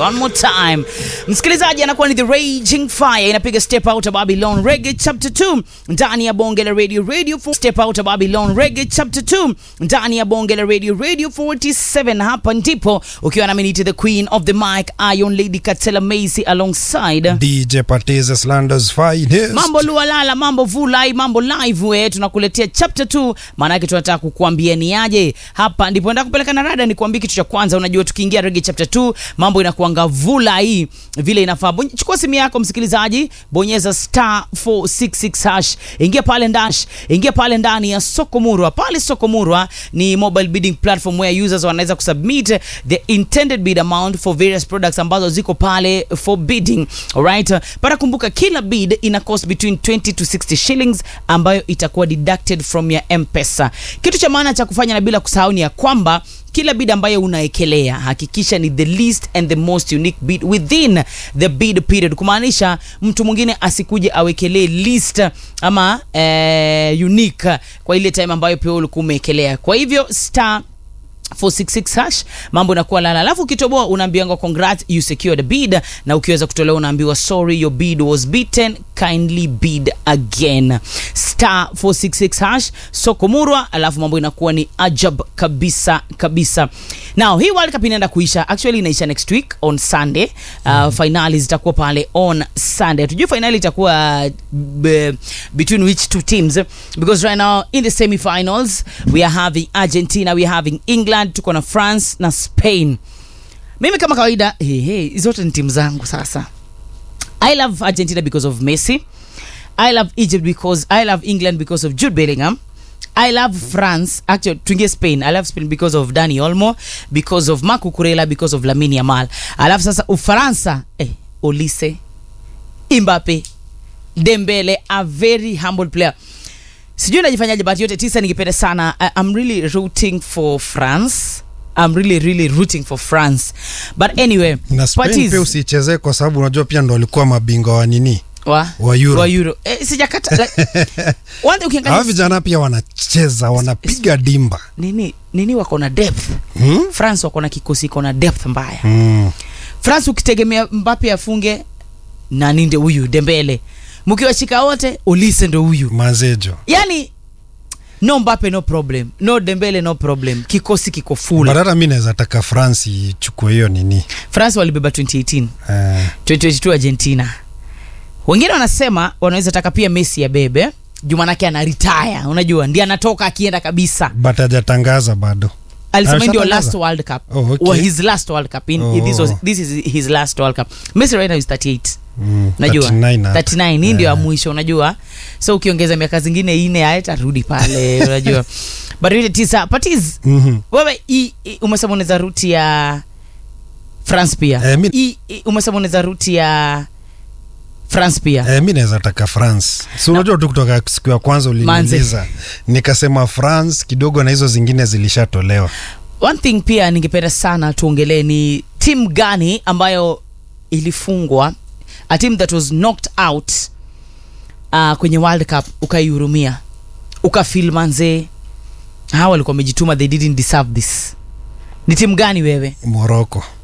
one more time. Msikilizaji anakuwa ni The Raging Fire inapiga Step Out of Babylon Reggae Chapter 2 ndani ya Bonge la Radio Radio for Step Out of Babylon Reggae Chapter 2 ndani ya Bonge la Radio Radio 47 hapa ndipo ukiwa na minute the Queen of the Mic Iron Lady Katela Macy alongside DJ Patize Slanders finest. Mambo lualala, mambo vulai, mambo live we tunakuletea chapter 2, maana yake tunataka kukuambia ni aje. Hapa ndipo nataka kupeleka na rada, nikuambie kitu cha kwanza. Unajua tukiingia reggae chapter 2 mambo inakuanga vulai vile inafaa. Bonye- Chukua simu yako msikilizaji, bonyeza star 466 hash, ingia pale ndani, ingia pale ndani ya soko murwa. Pale soko murwa ni mobile bidding platform where users wanaweza kusubmit the intended bid amount for various products ambazo ziko pale for bidding. Alright, para kumbuka kila bid ina cost between 20 to 60 shillings ambayo itakuwa deducted from ya M-Pesa. Kitu cha maana cha kufanya na bila kusahau ni ya kwamba kila bid ambayo unaekelea hakikisha ni the least and the most unique bid within the bid period, kumaanisha mtu mwingine asikuje awekelee list ama eh, unique kwa ile time ambayo pia ulikuwa umeekelea. Kwa hivyo star 466 hash mambo inakuwa lala, alafu ukitoboa unaambiwa congrats you secured a bid, na ukiweza kutolewa unaambiwa sorry your bid was beaten kindly bid again. Star 466 hash soko murwa, alafu mambo inakuwa ni ajab kabisa kabisa. Now hii World Cup inaenda kuisha, actually inaisha next week on Sunday. Uh, finali zitakuwa pale on Sunday. Tujue finali itakuwa uh, between which two teams because right now in the semi-finals we are having Argentina, we are having England, tuko na France na Spain. Mimi kama kawaida hey, hey, zote ni timu zangu sasa. I love Argentina because of Messi. I love Egypt because I love England because of Jude Bellingham. I love France. Actually, tuingie Spain. I love Spain because of Dani Olmo, because of Marco Kurela, because of Lamine Yamal. Alafu sasa Ufaransa, eh, Olise, Mbappe, Dembele, a very humble player. Sijui najifanyaje but yote tisa ningependa sana. I, I'm really rooting for France. I'm really really rooting for France. But anyway, na Spain Patiz- pia usichezee kwa sababu unajua pia ndo walikuwa mabingwa wa nini wa wa Euro. wa Euro. Eh, sijakata like, one thing ukiangalia hawa vijana pia wanacheza wanapiga dimba nini nini wako na depth hmm? france wako na kikosi iko na depth mbaya Mm. france ukitegemea mbape afunge nani ndio huyu dembele mkiwashika wote ulise ndo huyu mazejo yani no mbape no problem no dembele no problem kikosi kiko full but hata mi naweza taka france ichukue hiyo nini france walibeba 2018 eh, 2022 argentina wengine wanasema wanaweza taka pia messi ya bebe juu manake ana retire unajua ndi anatoka akienda kabisa but hajatangaza bado alisema hii ndio Alishatangaza? last world cup Oh, okay. or his last world cup in, Oh. this, was, this is his last world cup messi right now is 38 mm, najua 39 hapa. 39 hii ndio ya Eh. mwisho unajua so ukiongeza miaka zingine ine atarudi pale unajua but ile tisa patiz Mhm. wewe hii- hii umesema unaweza ruti ya france pia Eh, mi- Hii- hii umesema unaweza ruti ya france pia Eh, mi naweza taka france si unajua tu kutoka siku ya kwanza uliniuliza nikasema france kidogo na hizo zingine zilishatolewa one thing pia ningependa sana tuongelee ni timu gani ambayo ilifungwa a team that was knocked out uh, kwenye world cup ukaihurumia ukafil manzee hawa walikuwa wamejituma they didn't deserve this ni timu gani wewe moroko